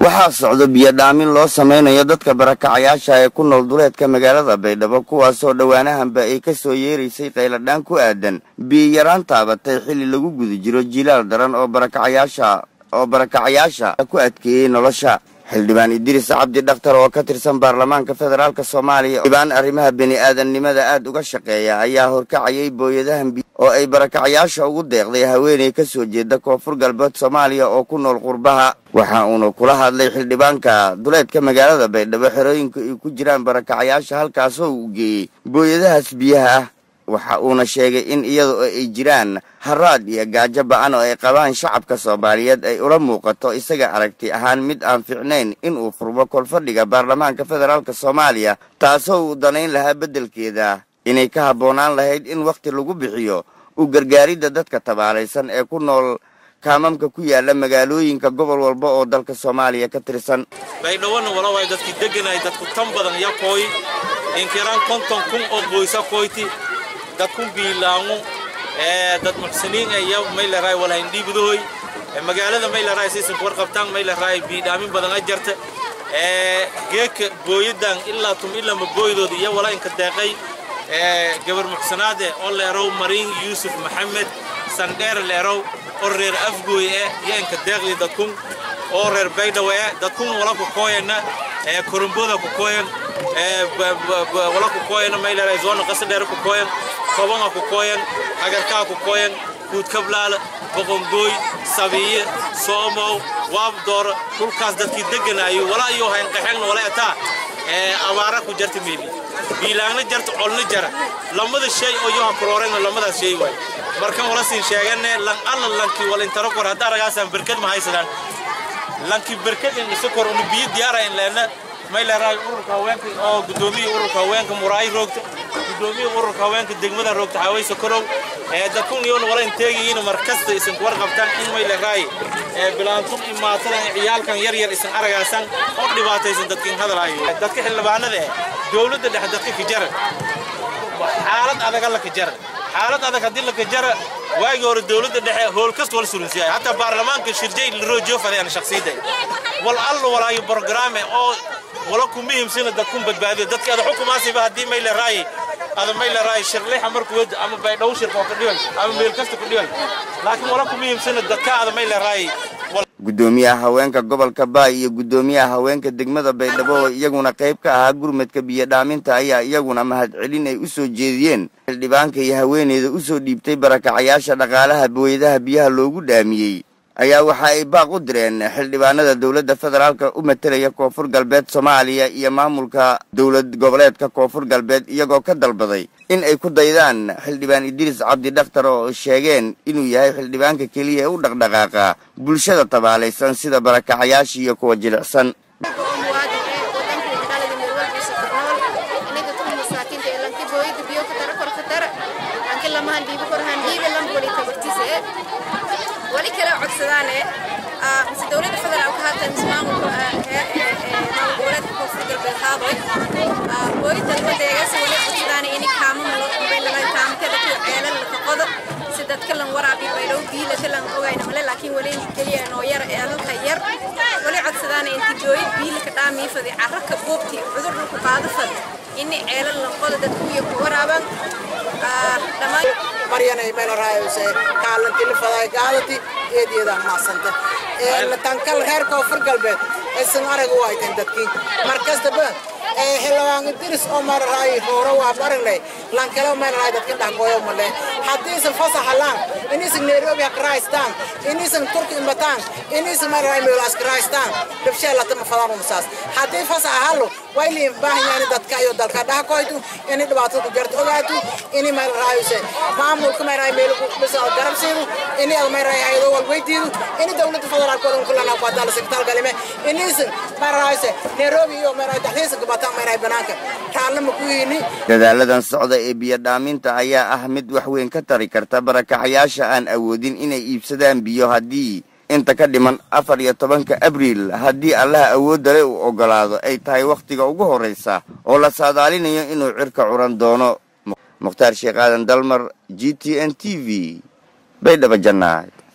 waxaa socdo biyodhaamin loo samaynayo dadka barakacayaasha ee ku nool duleedka magaalada baydhabo kuwaasoo dhowaanahanba ay ka soo yeeraysay qayladhaan ku aadan biyiyaraan taabatay xilli lagu guda jiro jilaal daran oo barakacayaasha oo barakacayaasha ku adkeeyey nolosha xildhibaan idriis cabdi dhakhtar oo ka tirsan baarlamaanka federaalk soomaaliya xildhibaan arrimaha bini'aadamnimada aad uga shaqeeya ayaa horkacayay booyadahan biyo oo ay barakacayaasha ugu deeqday haweeney ka soo jeeda koonfur galbeed soomaaliya oo ku nool qurbaha waxa uuna kula hadlay xildhibaanka duleedka magaalada baydhabo xerooyinka ay ku jiraan barakacayaasha halkaasoo uu geeyey booyadahaas biyaha ah waxa uuna sheegay in iyada oo ay jiraan haraad iyo gaajo ba-an oo ay qabaan shacabka soomaaliyeed ay ula muuqato isaga aragti ahaan mid aan fiicnayn inuu furmo kolfadhiga baarlamaanka federaalk soomaaliya taasoo uu danayn lahaa beddelkeeda inay ka habboonaan lahayd in wakhti lagu bixiyo u gargaaridda dadka tabaalaysan ee ku nool kaamamka ku yaala magaalooyinka gobol walba oo dalka soomaaliya ka tirsan baydhawona walawaay dadki deganay dadku tan badan yakooy inkiraan konton kun oo qoysa koyti dadkun biilaangu dad muxsiniin iyo mayleray walahayn dhiibdohoy magaalada mayleray siisan kuwar qabtaan mayleray biidhaamin badan a jarta geeka booyadan ilaa tum ilama booydooda iyo wala inka deeqay gabar muxsanaade oo leerow mariin yuusuf maxamed sandheer leerow oo reer afgooy eh iyo inka deeqdi dadkun oo reer baydhawe eh dadkun wala ku kooyana koromboda ku kooyan wala ku kooyan mayleray zoona qasadheer ku kooyan kobanga ku kooyan hagarkaa ku kooyan kuudkablaala boqongooy sabiye soomow waabdoor dhulkaas dadkii deganaayo wala ayuu hayn qaxeegna wala etaa abaara ku jarta meeli biilaangna jarta colna jara lamada shay oo yoha kuroorayna lamadaas shay waay markan wala siin sheegane lan alla lanki wal intaro kor hadda aragaasaan berkad ma haysadaan lanki berkad in isa kor unu biyo diyaara in leena may leerahay ururka haweenka oo gudoomiya ururka haweenka muraayi roogta gudoomiya ururka haweenka degmada roogta xawaysa korow dadkun iyoon wala inteegayiin mar kasta isan kuwar qabtaan in may leerahay bilaantun imaatadan ciyaalkan yar yar isan aragaasan oo dhibaataysan dadkin hadalaayo dadka xildhibaanada eh dowladda dhexe dadka kajara xaalad adaga la kajara xaalad adag haddii la kajara waagii hore dowladda dhexe hool kasta wala surinsiyaay hataa baarlamaanka shirjay laroojiyo fadayaan shakhsiyadda wal allo walaayo brograame oo wala ku muhiimsina dadkun badbaadiyo dadka ada xukumaasiba haddii may leeraay ada may leeraay shirlixa markuu wada ama baydhow shirka oo ka dhiway ama meel kasta ku dhiway laakiin wala ku muhiimsina dadka ada may leeraay gudoomiyaha haweenka gobolka baay iyo gudoomiyaha haweenka degmada baydhabo oo iyaguna qayb ka ahaa gurmadka biyodhaaminta ayaa iyaguna mahadcelin ay u soo jeediyeen xildhibaanka iyo haweeneyda u soo dhiibtay barakacayaasha dhaqaalaha booyadaha biyaha loogu dhaamiyey ayaa waxa ay baaq u direen xildhibaanada dowladda federaalka u matelaya koonfur galbeed soomaaliya iyo maamulka dowlad goboleedka koonfur galbeed iyagoo ka dalbaday in ay ku daydaan xildhibaan idriis cabdi dhakhtar oo sheegeen inuu yahay xildhibaanka keliya ee u dhaqdhaqaaqa bulshada tabaalaysan sida barakacayaasha iyo kuwa jilicsan wali kale codsadaane mise dowladda federaalka haatan mise maamulka maamul goboleedka koonfur galbeed haadoy booyintan wadeegaas wali codsadaane ini kaamama loo qubay laga kaamkada kuwa ceelal laka qodo si dadka lan waraabi baydhow biila kalan ogayna male laakiin wali keliya noo yar ceelalka yar wali codsadaane inti booyid biilaka dhaamii fadi carraka buubti cudur dhulku qaado fad ini ceelal lan qodo dadku iyo ku waraaban dhammaan maryanay meel raayose kaalanti lifaday gaalati eedeeda maasanta ee tankal reer koonfur galbeed aysan arag u hayteen dadkii markastaba xildhibaan idris oo mararaay hoore waa marinlay lankale mararaay dadkin dhahgooyo male haddiisan fasaxalaan inisan nairobi hakraystaan inisan turki imbataan inisan mararaay meelaskaraystaan dhabsheelata mafadaan umusaas haddii fasaxa halo way liin baahanyaani dadka iyo dalka dhahakoytu ini dhibaatada ku jarto ogaatu ini mararaayuse maamulka mararaay meelbisa garabsiidu ini ad mararaay hayado walweydiidu ini dowladda federaalka odhan kulana kuadaala sektaal galime inisan mararaayuse nairobi iyo mararaay daxdiisa gabata dadaaladan socda ee biyodhaaminta ayaa ah mid wax weyn ka tari karta barakacayaasha aan awoodin inay iibsadaan biyo haddii inta ka dhiman afar iyo tobanka abriil haddii allaha awoodda le uu oggolaado ay tahay wakhtiga ugu horraysa oo la saadaalinayo inuu cirka curan doono mukhtaar sheekh aadan dalmar g t n t v baydhaba jannaad